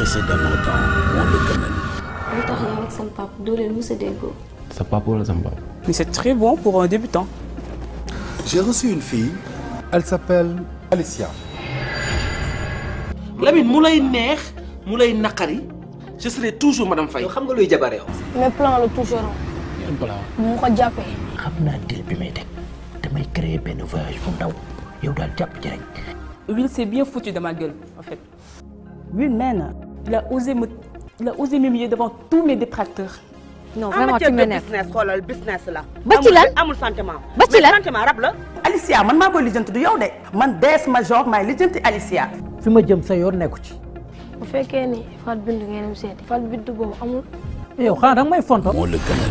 précédemment dans moo la gënal. lu tax yow ak sama papa doo leen mës a déggoo. sa papa wala sama papa. Mais c'est très bon pour un débutant. J'ai reçu une fille. Elle s'appelle Alicia. Lamine mu lay neex mu lay naqari je serai toujours madame Faye. yow xam nga luy jabar yow. mais plan la toujours yan plan. bu ma ko jàppee. xam naa dil bi may teg damay créer benn voyage bu ndaw yow daal jàpp ci rek. Will s'est bien foutu de ma gueule, en fait. Will, man, il a osé me, il a osé m'humilier devant tous mes détracteurs. non vraiment tu m'énerves business xoolal business la. ba ci lan amul sentiment. ba ci lan mais sentiment rab la. Alicia man maa koy lijjanti du yow de man dees ma genre maay lijjanti Alicia. fi ma jëm sa yoon nekku ci. bu fekkee ni Fat Bintou ngeen dem seeti. Fat Bintou boobu amul. yow xanaa danga may fonto. moo la gënal.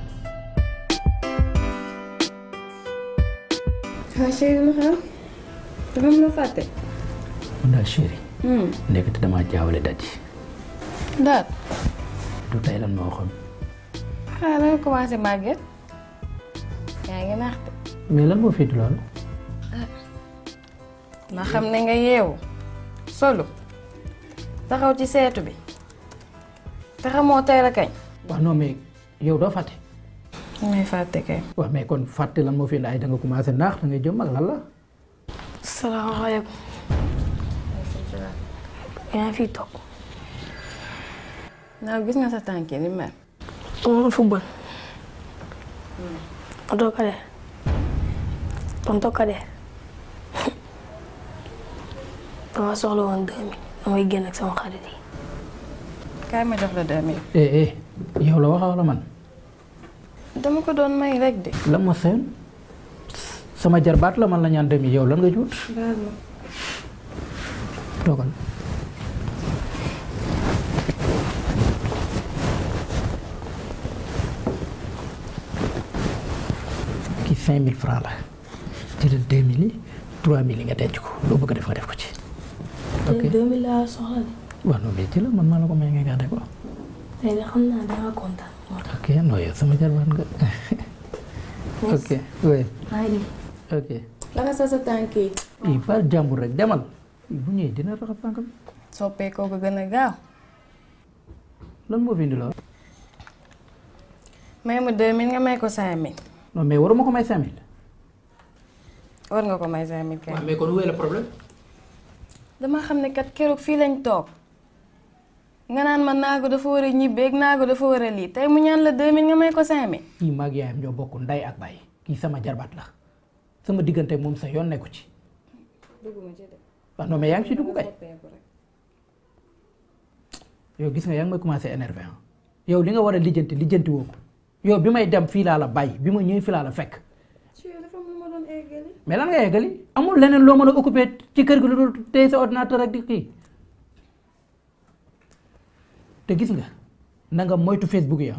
ah chérie lu xew dafa am loo fàtte. mun naa chéri. nekk te damaa jaawale daj. daal. du tey lan moo waxoon. ah da nga commencé màgget. yaa ngi naax de. mais lan moo féetu loolu. ma xam ne nga yeewu. solo. taxaw ci seetu bi. te xamoo tey la kañ. waaw non mais yow doo fàtte. may fàtte kay. waaw mais kon fàtte lan moo fi indi ay da nga commencé naax da ngay jëm ak lan la. salaamaaleykum. yaa ngi fiy toog. naaw gis nga sa tànk yi ni mel. dama doon football. tonton Kader. tonton Kader. dama soxla woon deux mille damay génn ak sama xarit yi. kaay ma jox la deux mille. eh eh yow la waxa wala man. dama ko doon may rek de. lan ma seen sama jarbaat la man la ñaan demi yow lan nga juut. baal ma. toogal. kii cinq mille francs la jëlal deux mille yi trois mille yi nga denc ko loo bëgg a def nga def ko ci. ok tey deux mille laa soxla de. waaw non mais jëlal man maa la ko may nga gàdde ko. tey de xam naa danga kontaan. ok non yow sama jarbaat nga. ok oui maa ngi dem. ok. naka sa sa tànk yi. i ba jàmbur rek demal bu ñëwee dina raxas tànkam soppee koo ko gën a gaaw. lan moo fi indi lool. may ma deux mille nga may ko cinq mille. non mais waruma ko may cinq mille. war nga ko may cinq mille kay. mais kon wéy la problème. dama xam ne kat keroog fii lañ toog nga naan ma naago dafa war a ñibbeeg naago dafa war a lii tey mu ñaan la deux mille nga may ko cinq mille. kii maag yaayam ñoo bokk nday ak baay kii sama jarbaat la sama diggante moom sa yoon nekku ci. dugguma ci de. waaw non mais yaa ngi ci dugg kay. yow gis nga yaa ngi may commencé énervé ah yow li nga war a lijjanti lijjanti woo ko yow bi may dem fii laa la bàyyi bi ma ñëwee fii laa la fekk dafa am lu ma doon eggali. mais lan nga yeggali amul leneen loo mën a occupé ci kër gi lu dul téye sa ordinateur ak di kii te gis nga na nga moytu Facebook yi ah.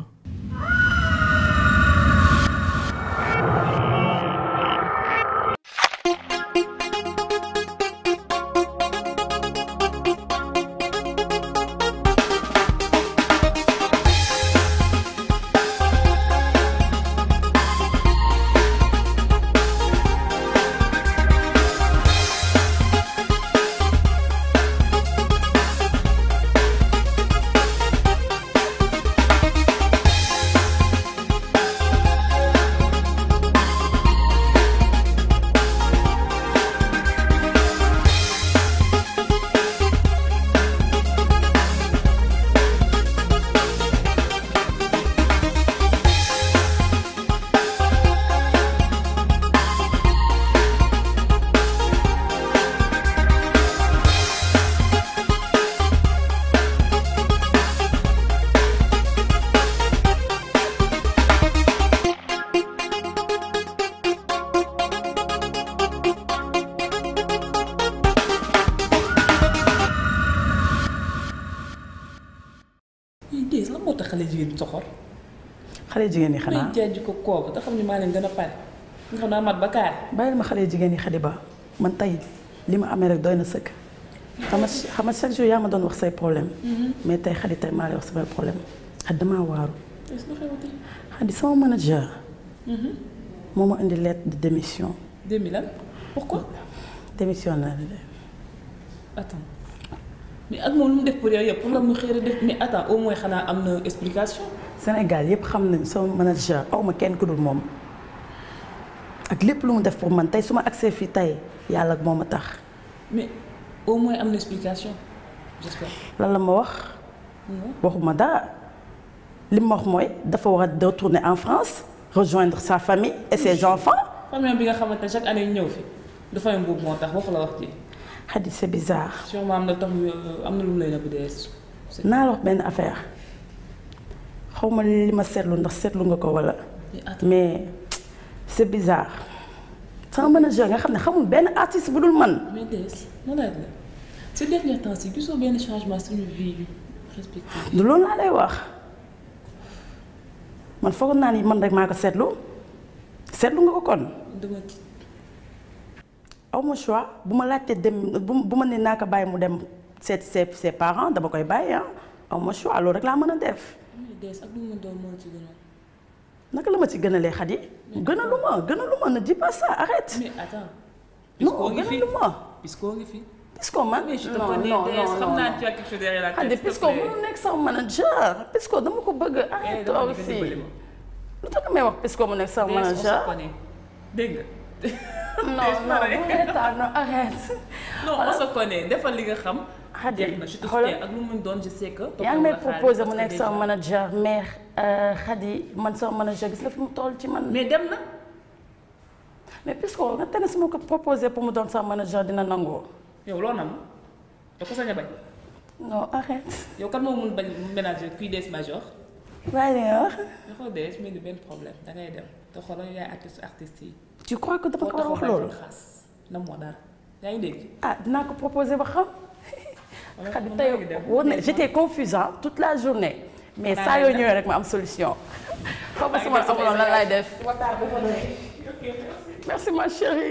Diis la moo tax xale jigéen ñi soxor. xale jigéen ñi xanaa may jaaj ko kooku te xam ne maa leen gën a pare nga xam naa mat ba kaar. bàyyil ma xale jigéen ñi xadi ba man tey li ma amee rek doy na sëkk xam nga xam nga chaque jour yaa ma doon wax say problème mais tey xadi tey maa lay wax samay problème xadi damaa waaru est-ce que xewati. xadi sama manager moo ma indi lettre de démission deux mille lan pourquoi. démission naa la de attends mais ak moom lu mu def pour yow yëpp pour nga mu xëy def mais attends au moins xanaa am na explication. Sénégal yëpp xam nañ sama manager aw ma kenn ku dul moom ak lépp lu mu def pour man tey su ma agsee fii tey yàlla ak moom a tax mais au moins am na explication j'espère. lan la ma wax waxuma dara li ma wax mooy dafa war a retourner en France rejoindre sa famille et ses enfants famille bi nga xamante ne chaque année ñu ñëw fi dafa am boobu moo tax waxu la wax ji Khady c'est bizarre sûrement am na tax am na lu mu lay nëbb dee. naa la wax benn affaire xaw ma li ma seetlu ndax seetlu nga ko walla mais c'est bizarre sama manager nga xam ne xamul benn artiste bu dul man mais des ma laaj la ces derniers temps ci gisoo benn changement suñu vie respective. du loolu laa lay wax man foog naa ni man rek maa ko seetlu seetlu nga ko kon dama ci aw ma choix bu ma laajtee dem bu bu ma ne naa ko bàyyi mu dem seet ses ses parents dama koy bàyyi ah aw ma choix loolu rek laa mën a def mais des ak lu mu doon moo ci gënoon. naka la ma ci gënalee Khady gënalu ma gënalu ma ne dis pas ça arrête mais attends. non Pisco ngi fi gënalu ma Pisco ngi fi. Pisco man mais je te non connais non des non xam naa non tu as quelque chose derrière la tête. Khady s'il te Pisco plaît. mënu nekk sama manager Pisco dama ko bëgg Eh, arrête dama toi bëgg aussi dimbali ma. lu tax may wax Pisco mu nekk sama Des, on se manager connaît. dégg nga. non non arrête non arrête non on se connaît defal li nga xam. Khady jeex na je te xoolal soutiens ak lu mu doon je sais que. yaa ngi may proposé mu nekk sama manager mais Khady man sama manager gis nga fi mu toll ci man. mais dem na. mais Pisco nga tane su ma ko proposé pour mu doon sama manager dina nangoo. yow loo nam yow ko sañ a bañ. non arrête. yow kan moo mun bañ ménager kuy des major. waaye li nga wax. dafa des mel ni benn problème da ngay dem te xoolal yaay artiste artiste yi. tu crois que dama ko war a wax boo loolu. taxaw xaas na moo dara yaa ngi dégg. ah dinaa ko proposé ba xam. Khady man tey maa ngi dem. wóor na j'étais confuse hein, toute la journée. mais Naa saa ngi yoo dem. ñëwee rek ma am solution. xaw ma ngi sama dem sama amoon lan laay def. Ok, merci ma chérie.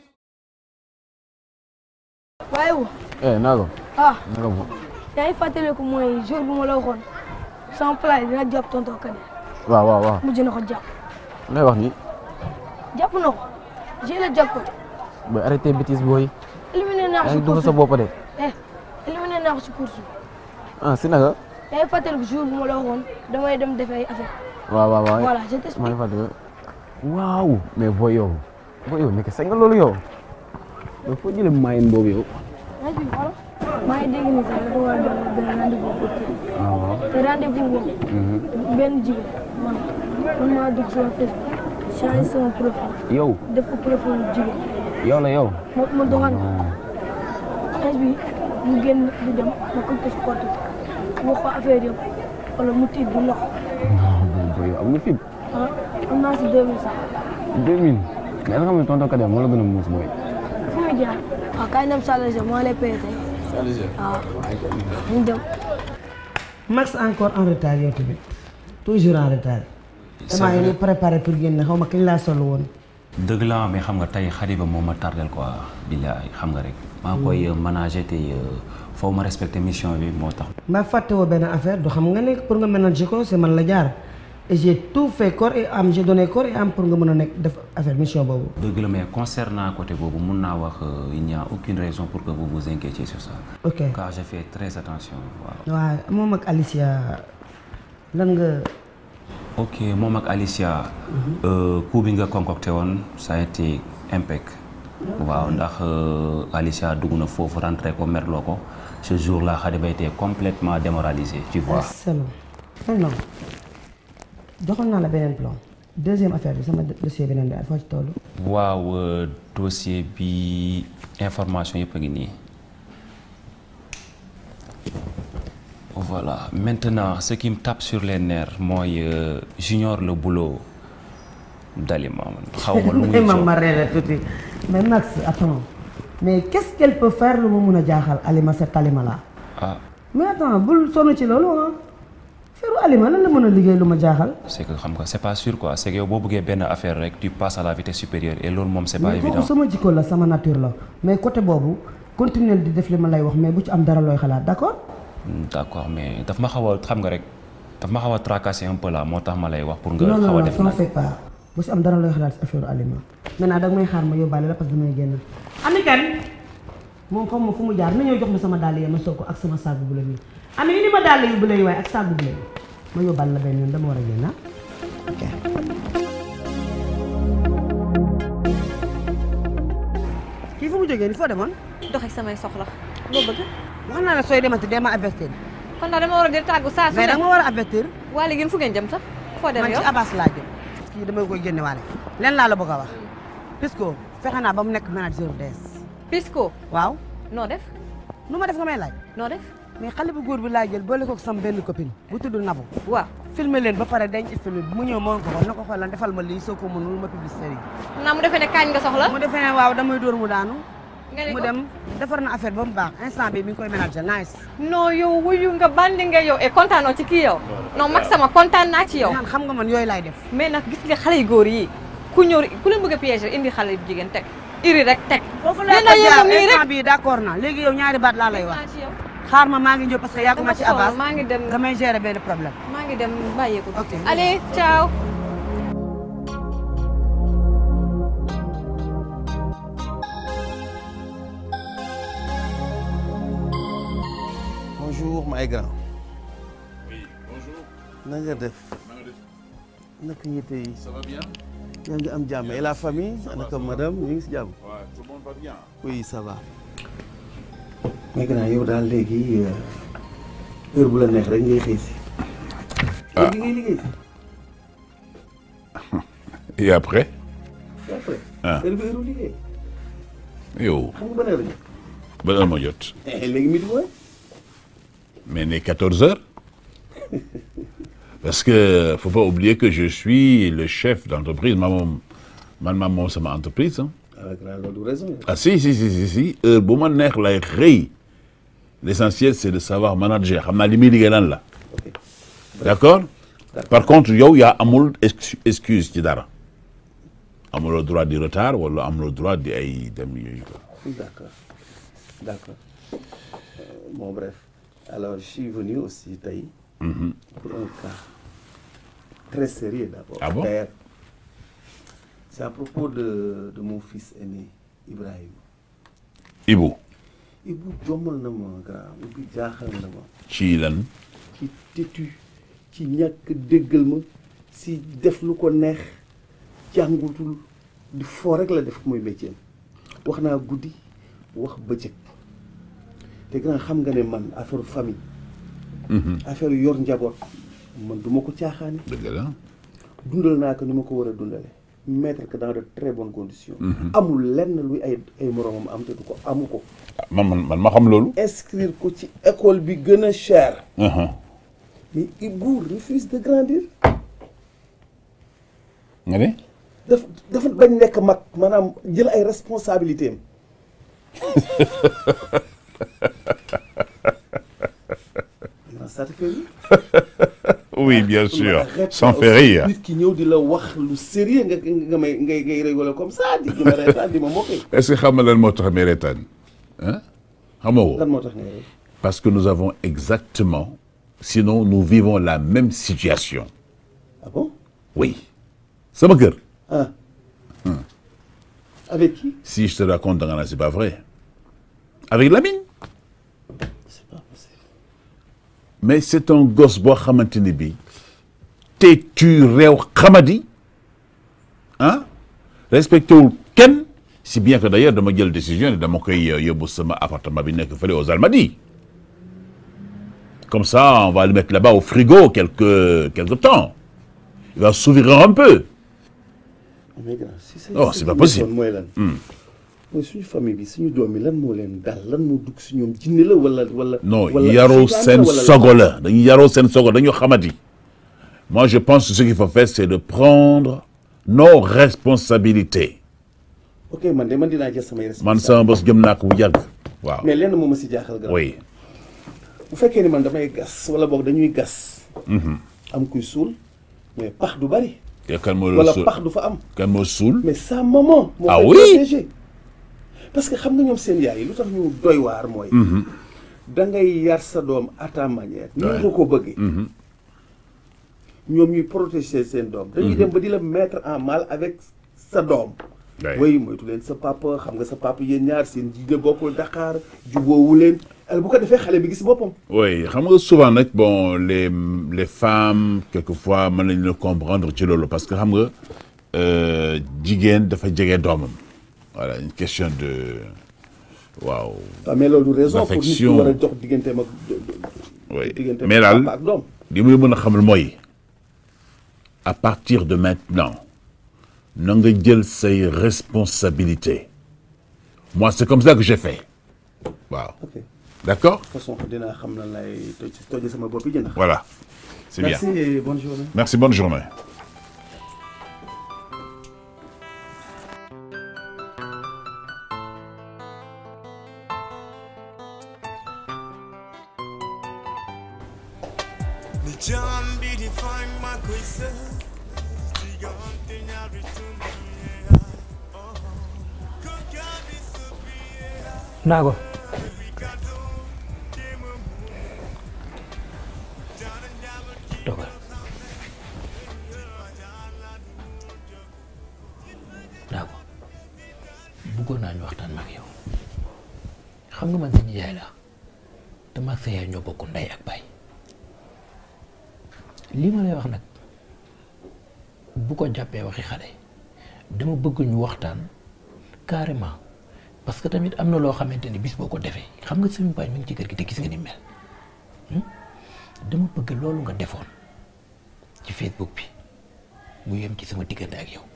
waaye wu eh naago ah naka mu yaa ngi fàttaliku mooy jour bu ma la waxoon sama plat dina jàpp tonton Kane waaw waaw waaw mujj na ko jàpp lay wax ni jàpp na ko j'ai le jackpot ba arrêté bêtise booy éliminé naa ko yaa si ngi dugg course sa bopp de eh éliminé naa ko si course ah si naka yaa ngi fàttaliku jour bu ma la waxoon damay dem def ay affaire waaw waaw waaw voilà je maa t'explique ngi fàttali waaw mais booy yow booy yow nekk sañ nga loolu yow yow foo jëlee maayin boobu yow maa ngi fi xoolal maa ngi dégg ni sax dafa war a dem benn rendez-vous pour kii waaw waaw te rendez-vous boobu benn jigéen man man maa dugg sama Facebook changé sama profil yow def ko profil jigéen yow la yow ma ma doxal non xees bi mu génn di dem ma ko ko supporté wax ko affaire yëpp wala mu tiit di lox non booy yow am nga fit ah am naa si 2000 sax 2000 mais nga xam ne tonton Kader moo la gën a muus booy fu muy jaar waaw kaay dem Salégé moo lay payé tey waaw ñu dem Max encore en retard yow tamit toujours en retard. damaa ngi nii préparé pour génn xaw ma kañ laa sol woon. dëgg la mais xam nga tey xariba moo ma tardel quoi billaay xam nga rek maa ngi koy manager te foo ma respecter mission bi moo tax mbaa fàtte woo benn affaire du xam nga ne pour nga ménager ko c'est man la jaar et j'ai tout fait corps et âme j'ai donné corps et âme pour nga mën a nekk def affaire mission boobu. dëgg la mais concernant côté boobu mun naa wax euh, il n'y a aucune raison pour que vous vous inquiétiez sur ça ok car je fais très attention waaw waaw moom ak Alicia lan nga. ok moom ak Alicia euh, coup bi nga concocté woon ça a été impec waaw ndax euh, Alicia dugg na foofu rentré ko merloo ko ce jour là Khadiba était complètement démoralisé tu vois excellent non non joxoon naa la beneen plan deuxième affaire bi sama dossier beneen bi foo ci toll. waaw euh, dossier bi information yëpp a ngi nii voilà maintenant ce qui me tape sur les nerfs mooy euh, junior le boulot d'Alima xaw ma lu muy may ma jox ma reere tuuti mais Max attends mais qu'est-ce qu'elle peut faire lu ma mun a jaaxal Alima cette Alima là. ah mais attends bul sonn ci loolu ah feru Alima lan la mën a liggéey lu ma jaaxal. c'est que xam nga c'est pas sûr quoi c'est que yow boo bëggee benn affaire rek tu passes à la vitesse supérieure et loolu moom c'est pas mais évident kooku sama jikko la sama nature la mais côté boobu continuer di def li ma lay wax mais bu ci am dara looy xalaat d'accord. d'accord mais daf ma xaw a xam nga rek daf ma xaw a tracasser un peu là moo tax ma lay wax pour nga non non xaw a non def t'en nag fais pas bu ci am dara looy xalaat ci affaire Alima maintenant danga may xaar ma yóbbaale la parce que damay génn. Ami kan moom xam ma fu mu jaar na ñëw jox ma sama dàll yi ma sol ko ak sama saag bu la nii ami indi ma dàll yu bu lay waaye ak saag bu la yi ma yóbbal la benn yoon dama war a génn ah ok kii fu mu jógee ni foo demoon dox ak samay soxla loo bëgg wax naa la sooy demati dee ma avertir kon daal dama war a di tàggu saa su mais ne danga ma war a avertir waa léegi yéen fu ngeen jëm sax foo dem man yow ci Abbas laa jëm kii damay koy génne waale leen laa la bëgg a wax Pisco fexe naa ba mu nekk manager des Pisco waaw noo def nu ma def nga may laaj noo def mais xale bu góor bi laa jël boole ko ak sama benn copine bu tudd Nabou waaw filmer leen ba pare denc film bi mu ñëw moon ko ko na ko xoolal defal ma lii soo ko mënul ma publicité yi naa mu defee ne kaañ nga soxla mu defee ne waaw damay dóor mu daanu nga ne mu ko dem defar na affaire ba mu baax instant bi mi ngi koy ménager nice non yow wuyu nga bandi nga yow et kontaanoo ci kii yow non mag sama kontaan naa ci yow man xam nga man yooyu laay def mais nag gis nga xale yu góor yi ku ñëw ku leen bëgg a piéger indi xale yu jigéen teg iri rek teg foofu laa ko jaar instant bi d'accord na léegi yow ñaari baat laa lay wax xaar ma maa ngi ñëw parce que yàgguma ci Abbas maa ngi dem damay gérer benn problème maa ngi dem bàyyeeku allez ciao bonjour my grand. oui bonjour. na nga def. naka yitte yi. Ça va bien yaa ngi am jàmm et la famille. Ça va, naka ça va. madame ñu ngi si jàmm. Ouais, tout le monde va bien. oui ça va. my grand yow daal léegi euh, heure bu la neex rek ngay xëy si. Ah. léegi ngay liggéey si. Et après et après. Ah. heure bi heure liggéey. yow xam nga ban heure la. ba heure ma jot Eh, léegi midi mooy. mais ne 14 heures parce que faut pas oublier que je suis le chef d'entreprise ma moom man ma moom sama entreprise hein. ah grand loolu raison. ah si si si si si heure bu ma neex lay xëy l'essentiel c'est de savoir manager xam naa li muy liggéey lan la d'accord par contre yow yaa amul ex- excuse ci dara amuloo droit di retard wala amuloo droit di ay dem yooyu quoi D'accord. D'accord. Euh, bon, bref. Alors, je suis venu aussi, Taï, Mhm. pour un cas très sérieux d'abord. Ah bon Père. C'est à propos de, de mon fils aîné, Ibrahim. Ibu Ibu jomal na ma grand Ibu jaaxal na ma ci lan ci têtu ci ñàkk déggal ma si def lu ko neex jàngutul di foo rek la def muy métier wax naa guddi wax bëccëg te grand xam nga ne man affaire famille affaire yor njaboot man du ma ko caaxaani dëgg la dundal naa ko ni ma ko war a dundale mettre que dans de très bonnes conditions Mhm. amul lenn luy ay ay moromam am te du ko amu ko man man man ma xam loolu inscrire ko ci école bi gën a cher Mhm. mais Ibou refuse de grandir nga ne daf dafa bañ nekk mag maanaam jël ay responsabilités am ça te fait rire oui bien sûr Arrête sans aussi faire rire nit ki ñëw di la wax lu sérieux nga nga may ngay ngay rigoler comme ça di di ma reetaan di ma moquer est-ce que xam nga lan moo tax may reetaan hein xamoo lan moo tax ngay ree parce que nous avons exactement sinon nous vivons la même situation ah bon oui sama kër ah avec qui si je te raconte da nga naan c'est pas vrai avec Lamine mais c'est un gosse boo xamante ni bii têtu réew xamadi ah respecté wul kenn si bien que d'ailleurs dama jël décision ne dama koy euh, yóbbu sama appartement bi nekk fële aux Almadies comme ça on va le mettre là-bas au frigo quelque quelque temps il va s'ouvrir un peu mais grand si c'est Oh, c'est pas possible. mooy lan Hmm. mooy suñu famille bi suñu doom yi lan moo leen dal lan moo dugg si ñoom jinne la wala wala non wala yaroo seytaane seen wala lan? sogo la dañu yaroo seen sogo dañu xamadi moi je pense que ce qu'il faut faire c'est de prendre nos responsabilités ok man de man dinaa jël samay man responsabilités sama bos jëm naa ko bu yàgg waaw mais lenn moo ma si jaaxal grand oui bu fekkee ni man damay gas wala boog dañuy gas Mhm. am kuy suul mais pax du bari te kan moo la wala suul pax du fa am kan moo suul mais sa maman moo Ah koy oui? protéger parce que xam nga ñoom seen yaay yi lu tax ñu doy waar mooy Mhm. da ngay yar sa doom à ta manière ni Ouais. nga ko bëggee Mhm. ñoom ñuy protéger seen doom dañuy Mhm. dem ba di la mettre en mal avec sa doom way moytu leen sa papa xam nga sa papa yéen ñaar seen jiite bokkul Dakar jubóowu leen alors bu ko defee xale bi gis boppam oui xam nga souvent nag bon les les femmes quelquefois mën nañu la comprendre ci loolu parce que xam nga euh, jigéen dafa jege doomam voilà une question de waaw. waaw mais loolu raison pour nit ki d'affection. war a jox digganteem ak oui diggante mais daal papa ak doom li muy mën a xamal mooy à partir de maintenant na nga jël say responsabilités moi c'est comme ça que j'ai fait waaw. ok d'accord de toute façon dinaa xam na lay toj toje sama bopp yi jënd voilà c'est bien merci et bonne journée merci bonne journée. Ni jam bi di fang ma koy sa Diggante ñaari tund naago toogal naago bëggoon naa ñu waxtaan ma ak yow xam nga man sa nijaay la dama ak sa yaay ñoo bokk ndey ak baay lii ma lay wax nag bu ko jàppee waxi xale dama bëgg ñu waxtaan carrément parce que tamit am na loo xamante ni bis boo ko defee xam nga suñu baay mi ngi ci kër gi te gis nga ni mel hmm? dama bëgg loolu nga defoon ci Facebook bi mu yem ci sama diggante ak yow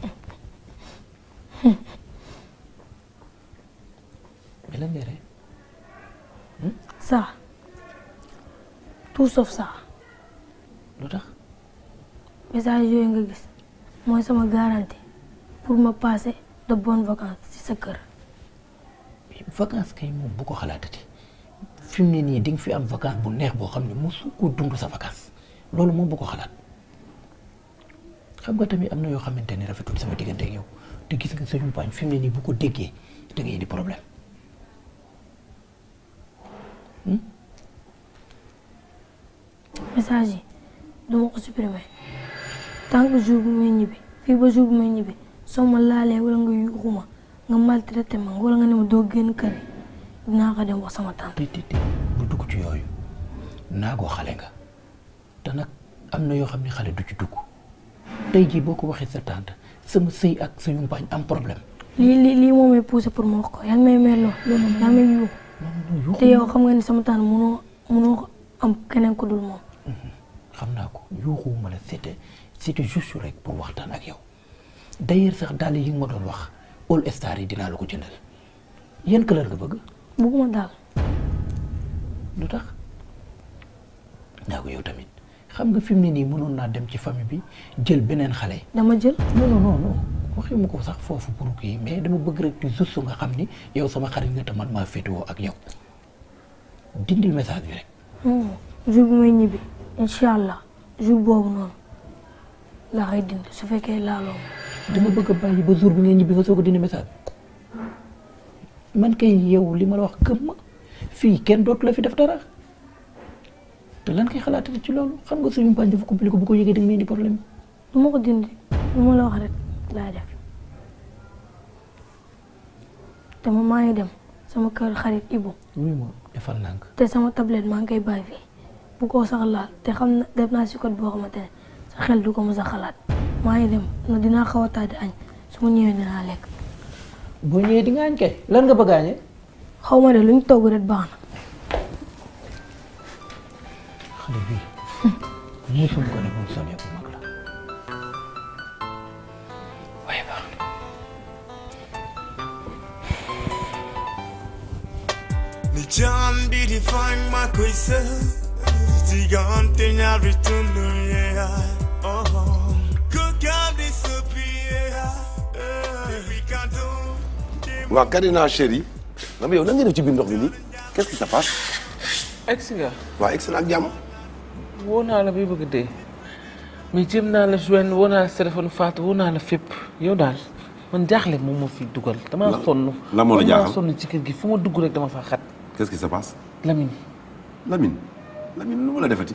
mais lan ngay rey ça tout sauf ça lu tax message yooyu nga gis mooy sama garantie pour ma passer de bonnes vacances ci sa kër vacances kay moom bu ko xalaatati fi mu ne nii di nga fi am vacance bu neex boo xam ne mosu ko dund sa vacance loolu moom bu ko xalaat xam nga tamit am na yoo xamante ne rafetul sama diggante ak yow te gis nga suñu paañ fi mu ne nii bu ko déggee da ngay indi problème message yi duma ko supprimer tant que jour bu may ñibbi fii ba jour bu may ñibbi soo ma laalee wala nga yuuxu ma nga maltraité ma wala nga ne ma doo génn kër yi dinaa ko dem wax sama tante bu dugg ci yooyu naagoo xale nga te nag am na yoo xam ne xale du ci dugg tey jii boo ko waxee sa tante sama sëy ak sa yumpaañ am problème lii lii lii moo may poussé pour ma wax ko yaa ngi may merloo yaa ngi may yuuxu te yow xam nga ni sama tante mënoo mënoo ko am keneen ko dul moom xam naa ko yuuxuwuma la c'était c'était juste rek pour waxtaan ak yow d'ailleurs sax daal yi nga ma doon wax all star yi dinaa la ko jëndal yan couleur nga bëgg bëgguma daal lu tax naa ko yow tamit xam nga fi mu ne nii mënoon naa dem ci famille bi jël beneen xale dama jël non non non non waxi ma ko sax foofu pour kii mais dama bëgg rek di juste nga xam ni yow sama xarit nga te man maa féetewoo ak yow dindil message bi rek jour bu may ñibbi incha allah jour boobu noonu laa koy dindi su fekkee laaloo ma dama bëgg a bàyyi ba jour bi ngay ñibbi nga soog a dindi message man kay yow li ma la wax gëm ma fii kenn dootu la fi def dara te lan kay xalaatati ci loolu xam nga suñu mpaañ dafa compliqué bu ko yëgee da nga may indi problème du ma ko dindi lu ma la wax rek laa def te ma maa ngi dem sama kër xarit Ibu oui ma defal nànk te sama tablette maa ngi koy bàyyi fii bu ko sax laal te xam na def naa si code boo xamante ne sa xel du ko mës a xalaat maa ngi dem na dinaa xaw a tàddi añ su ma ñëwee dinaa lekk boo ñëwee di nga añ kay lan nga bëgg a añee xaw ma de lu ñu togg rek baax na xale bii musul ko ne moom sonee bu mag la waaye baax na Ni jam bi di fang ma koy sa Diggante ñaari tund yaay oh oh Ko kam di soppi yaay Depuis quand waaw Karina chérie nga yow nan nga def ci biir ndox mi nii qu'est-ce qui se passe egsi nga waaw egg ak jàmm woo naa la bay bëgg dee mais jéem naa la joindre woo naa la téléphone Fatou woo naa la fépp yow daal man jaaxle moom moo fi dugal damaa La- sonn la moo la damaa jaaxal? sonn ci kër gi fu ma dugg rek dama fa xat qu'est-ce qui se passe Lamine Lamine Lamine lu ma la defati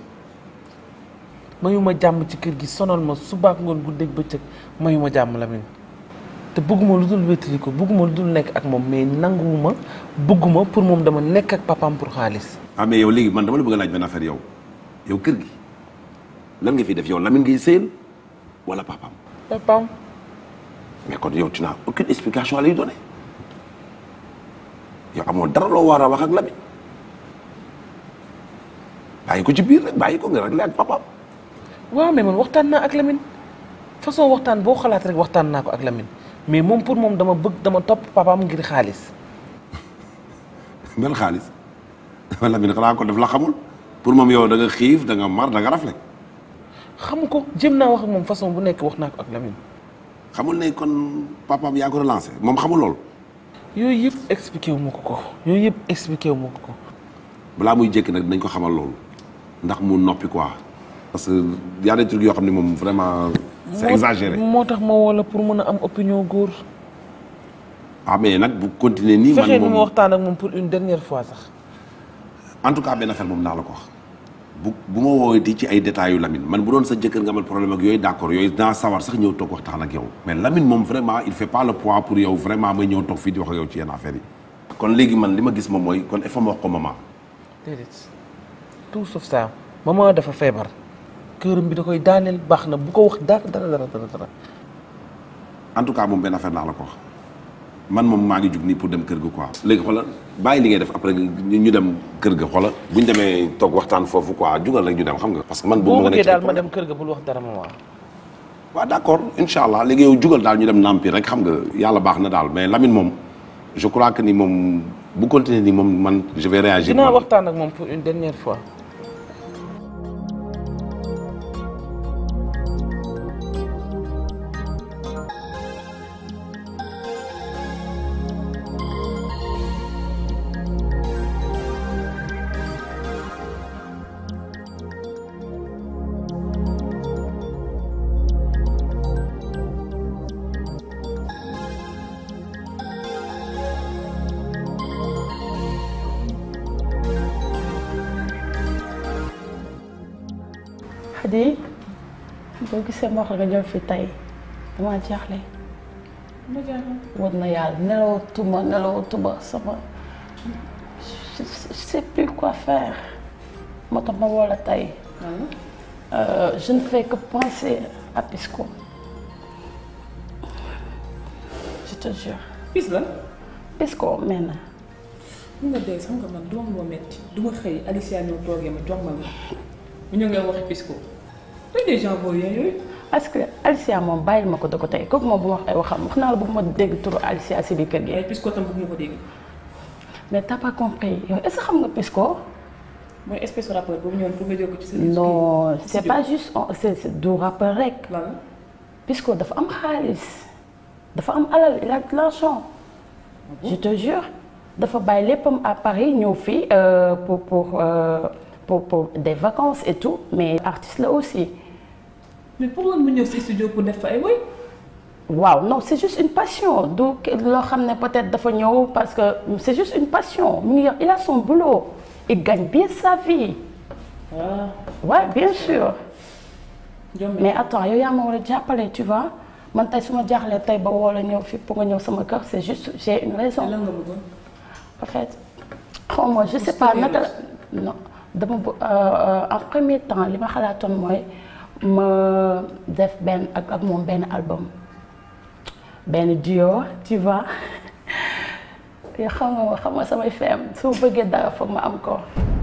mayuma jàmm ci kër gi sonal ma subaak ngoon guddeeg bëccëg mayuma jàmm Lamine te bëgguma lu dul wétali ko bëgguma lu dul nekk ak moom mais nanguwuma bëgguma pour moom dama nekk ak papaam pour xaalis. ah mais yow léegi man dama la bëgg a laaj benn affaire yow yow kër gi lan nga fi def yow Lamine ngay sëyal wala papaam papaam. mais kon yow tu n'as aucune explication à lui donner yow amoo dara loo war a wax ak Lamine bàyyi ko ci biir rek bàyyi ko nga réglé ak papaam. waaw mais man waxtaan naa ak Lamine façon waxtaan boo xalaat rek waxtaan naa ko ak Lamine mais moom pour moom dama bëgg dama topp papaam ngir xaalis. mel xaalis Lamine xanaa ko def la xamul pour moom yow da nga xiif da nga mar da nga rafle xam ko jëm naa wax ak moom façon bu nekk wax naa ko ak Lamine. xamul ne kon papaam yaa ko relancé moom xamul loolu. yooyu yëpp expliqué wu ma ko ko yooyu yëpp expliqué wu ma ko ko. balaa muy jékki nag dinañ ko xamal loolu ndax mu noppi quoi. parce que y a des trucs yoo xam ne moom vraiment. c'est exagéré moo tax ma woo la pour mën a am opinion góor. ah mais nag bu continuer nii. man fexeel moom ma waxtaan ak moom pour une dernière fois sax. en tout cas benn affaire moom naa la ko wax bu bu ma woowee ci ay détails yu Lamine man bu doon sa jëkkër nga amal problème ak yooyu d'accord yooyu naa sawar sax ñëw toog waxtaan ak yow mais Lamine moom vraiment il fait pas le poids pour yow vraiment may ñëw toog fii di wax ak yow ci yenn affaires yi. kon léegi man li ma gis moom mooy kon il faut ma wax ko maman. déedéet tout sauf ça maman dafa feebar këram bi da koy daaneel baax na bu ko wax dara dara dara dara dara. en tout cas moom benn affaire naa la ko wax man moom maa ngi jug nii pour dem kër ga quoi. léegi xoolal bàyyi li ngay def après ñu ñu dem kër ga xoolal bu ñu demee toog waxtaan foofu quoi jugal rek ñu dem xam nga. parce que man boo boobu bëggee daal ma dem kër ga bul wax dara maman. waaw d'accord incha allah léegi yow jugal daal ñu dem nampi rek xam nga yàlla baax na daal mais Lamine moom je crois que ni moom bu continuer nii moom man je vais réagir. dinaa waxtaan ak moom pour une dernière fois. Xadi boo gisee ma wax la nga ñëw fi tey dama jaaxle ma jaaxal. war na yàlla nelawatuma nelawatuma sama je je sais plus quoi faire moo tax ma woo la tey Euh, je ne fais que penser à Pisco je te jure. Pis lan. Pisco mel na. mun nga dee xam nga man doom moo metti du ma xëy Alicia ñëw toogee ma jox ma la mu ñëw ngay waxi Pisco tey des gens voyous yooyu. est-ce que Alicia moom bàyyil ma ko da ko tey kooku moom bu ma wax ay waxam wax naa la bëgg ma dégg turu Alicia si biir kër gi. waaye Pisco tam bëgg ma ko dégg. mais t'as pas compris yow est-ce que xam nga Pisco. mooy espèce de rappeur boobu ñëwoon pour nga jël ko ci sa. non c'est studio. pas juste c'est c'est du rappeur rek. lan la. Pisco dafa am xaalis dafa am alal il a de l'argent je te jure dafa bàyyi léppam à Paris ñëw fii euh, pour pour euh, pour pour des vacances et tout mais artiste la aussi. mais pour lan mu ñëw si studio pour def fa ay woy. waaw non c'est juste une passion du loo xam ne peut-être dafa ñëw parce que c'est juste une passion mu ngi yor il a son boulot il gagne bien sa vie. waaw. ouais bien sûr. Jombe. mais attends yow yaa ma war a jàppale tu vois man tey su ma jaaxlee tey ba woo la ñëw fii pour nga ñëw sama kër c'est juste j'ai une raison. lan nga bëggoon. en fait xaw ma je sais pas naka la non dama bë- euh, en premier temps li ma xalaatoon mooy ma def benn ak ak moom benn album benn duo tu vois yoo xam nga xam nga samay feem su ma bëggee dara foog ma am ko